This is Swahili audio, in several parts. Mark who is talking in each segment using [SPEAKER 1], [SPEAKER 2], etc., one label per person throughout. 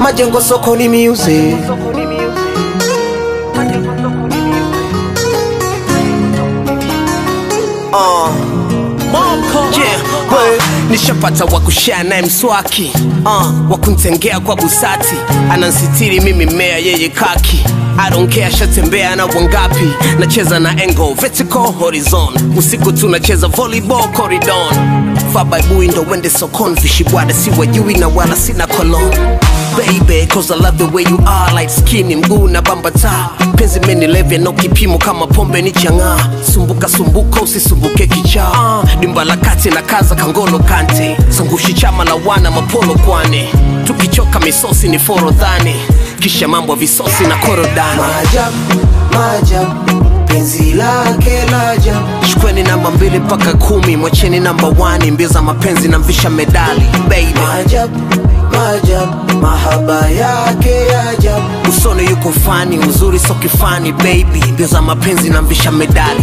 [SPEAKER 1] majengo sokoni miuze uh. Yeah, we, nishapata wa kushare naye mswaki uh, wa kuntengea kwa busati anansitiri mimi mmea yeye kaki I don't care shatembea na wangapi nacheza na engo vertical horizon usiku tunacheza volleyball corridon fabaibui ndo wende sokon vishibwada si wajui na wala sina kolon baby cause I love the way you are like skin mguu na bambata penzi menilevya no kipimo kama pombe ni chang'aa sumbuka sumbuka usisumbuke kichaa uh, dimba la kati na kaza kangolo kante sangushi chama la wana mapolo kwane tukichoka misosi ni forodhani kisha mambo ya visosi na korodani
[SPEAKER 2] Maajabu, maajabu, penzi lake la ajabu.
[SPEAKER 1] chukweni namba mbili mpaka kumi mwacheni namba wani mbio za mapenzi na mvisha medali baby
[SPEAKER 2] Maajabu, maajabu, mahaba yake ya ajabu.
[SPEAKER 1] usoni yuko fani uzuri so kifani baby mbio za mapenzi na mvisha medali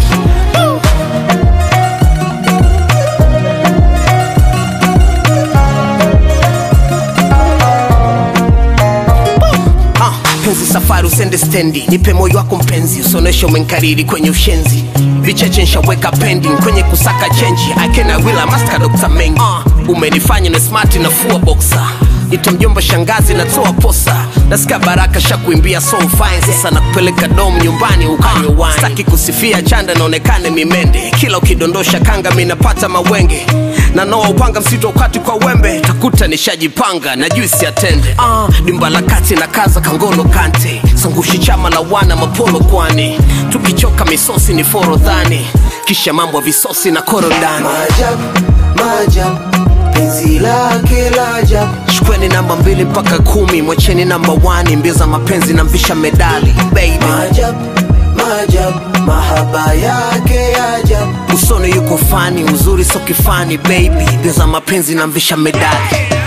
[SPEAKER 1] Ah, penzi safari usende stendi nipe moyo wako mpenzi usioneshe umenkariri kwenye ushenzi vicheche nshaweka pending kwenye kusaka chenji akenawila maska dr mengi uh, umenifanya na smart na fua boxa ita mjomba shangazi natoa posa nasika baraka shakuimbia so fine sasa nakupeleka dom nyumbani ukanywe wine sitaki kusifia chanda naonekane mimende kila ukidondosha kanga minapata mawenge na noa upanga msito ukati kwa wembe takuta nishajipanga na juisi atende uh, dimba la kati na kaza kangolo kante sangushi chama la wana mapolo kwani tukichoka misosi ni forodhani kisha mambo ya visosi na korodani
[SPEAKER 2] Maajabu, maajabu, penzi lake la ajabu.
[SPEAKER 1] chukweni namba mbili mpaka kumi mwacheni namba wani mbio za mapenzi na mvisha medali baby
[SPEAKER 2] Maajabu, maajabu, mahaba yake ya ajabu.
[SPEAKER 1] usoni yuko fani uzuri so kifani baby mbio za mapenzi na mvisha medali